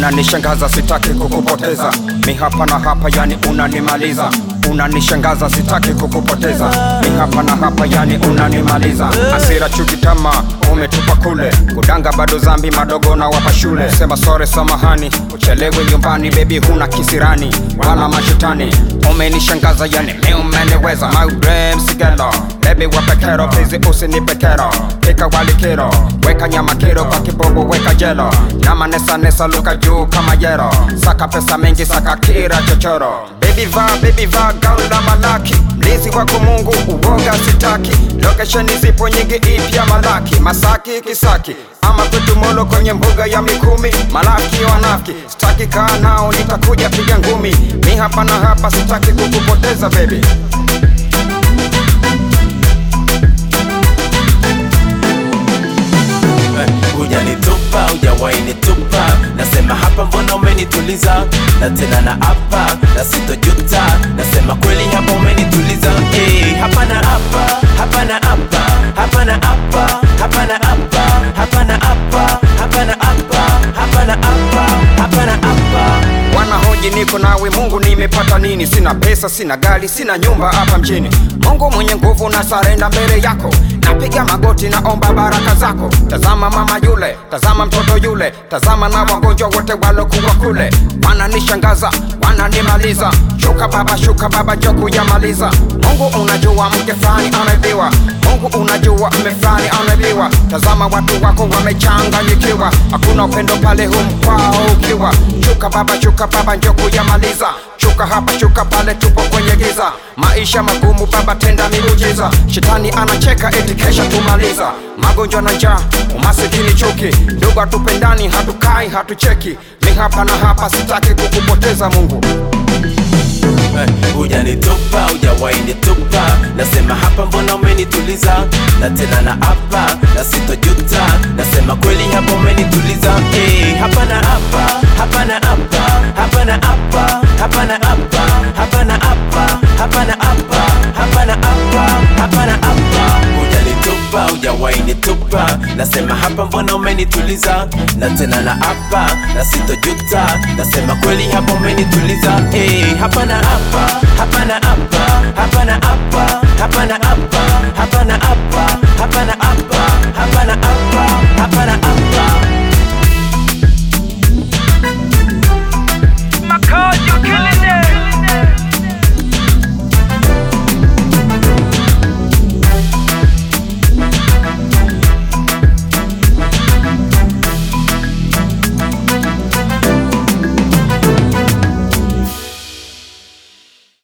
unanishangaza sitaki kukupoteza mi hapa na hapa yani unanimaliza unanishangaza sitaki kukupoteza mi hapa na hapa yani unanimaliza asira chuki tama umetupa kule kudanga bado zambi madogo na wapa shule sema sore samahani uchelewe nyumbani bebi huna kisirani wala mashetani umenishangaza yani mi umeniweza maurem sigelo bebi wapekero please usinipe kero pika wali kiro weka nyama kiro kwa kibobo weka jelo nama nesa nesa luka juu kama jero saka pesa mengi saka kira chochoro Baby va, baby va, gaula malaki Mlizi wako Mungu, uoga sitaki Lokesheni zipo nyingi ipya malaki Masaki, Kisaki ama kwetu Molo kwenye mbuga ya Mikumi Malaki wanafiki, sitaki kaa nao nitakuja piga ngumi Mi hapa na hapa sitaki kukupoteza baby hujanitupa hujawainitupa nasema hapa mbona umenituliza na tena na hapa na sitojuta nasema kweli hapa umenituliza hey, hapa na hapa hapa na hapa hapa na hapa hapa na hapa hapa na hapa hapa na hapa hapa na hapa hapa na hapa wanahoji niko nawe mungu nimepata nini sina pesa sina gari sina nyumba hapa mjini mungu mwenye nguvu na sarenda mbele yako napiga magoti naomba baraka zako tazama mama yule tazama mtoto yule tazama na wagonjwa wote walokuwa kule wananishangaza wananimaliza shuka baba shuka baba joku yamaliza mungu unajua mke fulani amebiwa mungu unajua mme fulani amebiwa tazama watu wako wamechanganyikiwa hakuna upendo pale humkwao ukiwa shuka baba shuka baba njoku yamaliza shuka hapa shuka pale tupo kwenye giza maisha magumu baba tenda miujiza shetani anacheka eti kesha tumaliza magonjwa na njaa umasikini chuki ndugu hatupendani hatukai hatucheki mi hapa na hapa sitaki kukupoteza mungu hujanitupa hujawainitupa nasema hapa mbona umenituliza na tena na hapa na sitojuta nasema kweli hapa umenituliza hey, hapa na hapa hapa na hapa hapa na hapa hapa na hapa hapa na hapa hapa na hapa hapa na hapa hapa na hapa hujanitupa hujawainitupa nasema hapa mbona umenituliza na tena na hapa na sitojuta nasema kweli hapa umenituliza hey, hapa na hapa hapa na hapa hapa na hapa hapa na hapa hapa na hapa hapa na hapa hapa na hapa